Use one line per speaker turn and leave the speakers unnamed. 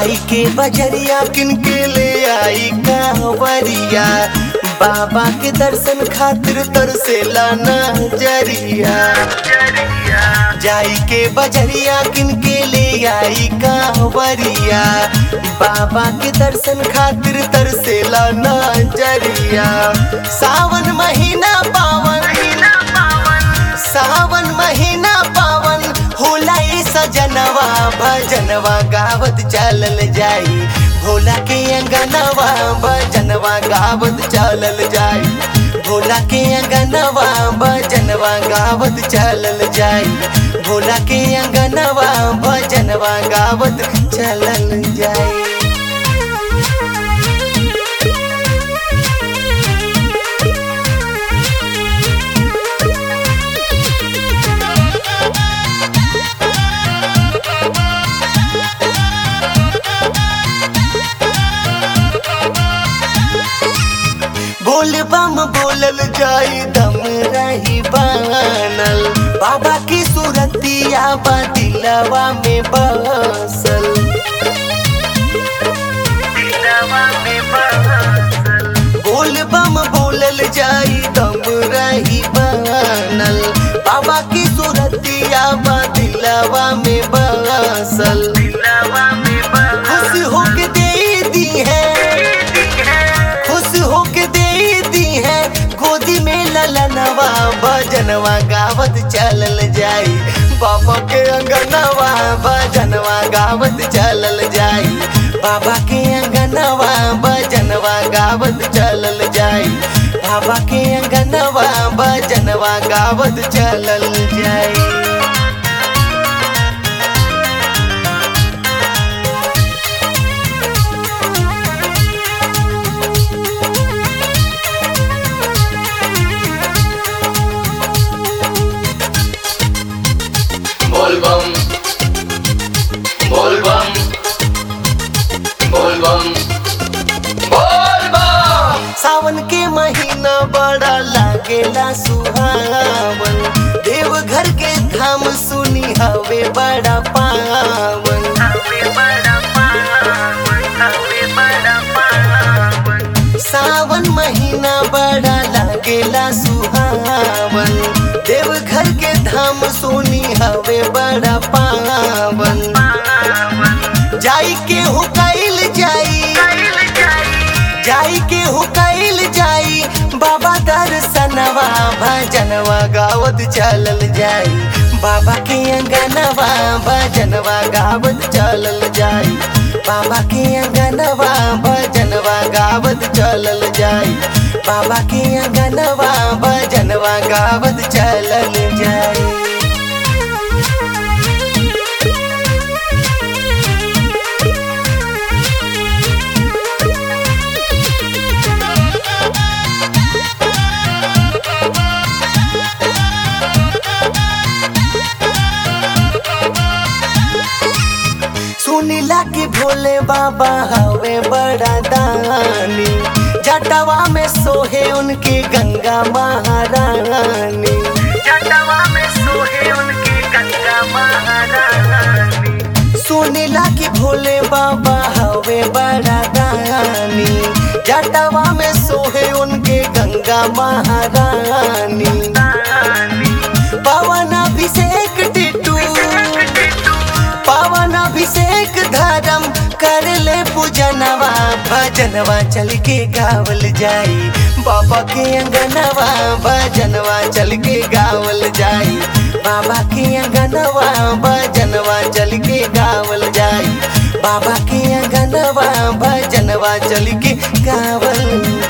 जाई के बजरिया किनके ले आई कांवरिया बाबा के दर्शन खातिर तरसेला नजरिया जाई के बजरिया किनके ले आई कांवरिया बाबा के दर्शन खातिर तरसेला नजरिया सावन महीना पावन सावन महीना पावन होला ई सजनवा भजनवा गावत चलल जाई भोला के अंगनवा भजनवा गावत चलल जाई भोला के अंगनवा भजनवा गावत चलल जाई भोला के अंगनवा भजनवा गावत चलल जाई बोल बम बोलल जाई दम रही बनल बाबा की सूरतिया बा दिलवा में बसल बोल बम बोलल जाई दम रही बनल बाबा की सूरतिया बा दिलवा में बसल खुश होके दे दी है खुश होके दे दी है गोदी में ललनवा भजनवा गावत चलल जाई बाबा के अंगनवा भजनवा गावत चलल जाई बाबा के अंगनवा भजनवा गावत चलल जाई बाबा के अंगनवा भजनवा गावत चलल जाई
बोलबम बोलबम बोलबम बोलबम
सावन के महीना बड़ा लागेला सुहावन देवघर के धाम सुनी हवे बड़ा पावन सावन महीना बड़ा लागेला सुहावन देवघर के धाम सुनी हवे बड़ा पावन जाई के हुकैल जाई जाई के हुकैल जाई बाबा दर्शनवा भजनवा गावत चलल जाई बाबा के अंगनवा भजनवा गावत चलल जाई बाबा के अंगनवा भजनवा गावत चलल जाई बाबा के अंगनवा भजनवा गावत चलल जाई सुनीला की भोले बाबा हवे बड़ा दानी जटवा में सोहे उनकी गंगा महारानी जटवा में सोहे उनकी गंगा महारानी सुनीला की भोले बाबा हवे बड़ा दानी जटवा में सोहे उनके गंगा महारानी पवन अभिषेक टिटू पावन अभिषेक धर्म कर ले पूजनवा भजनवा चल के गावल जाई बाबा के अंगनवा भजनवा चल के गावल जाई बाबा के अंगनवा भजनवा चल के गावल जाई बाबा के अंगनवा भजनवा चल के गावल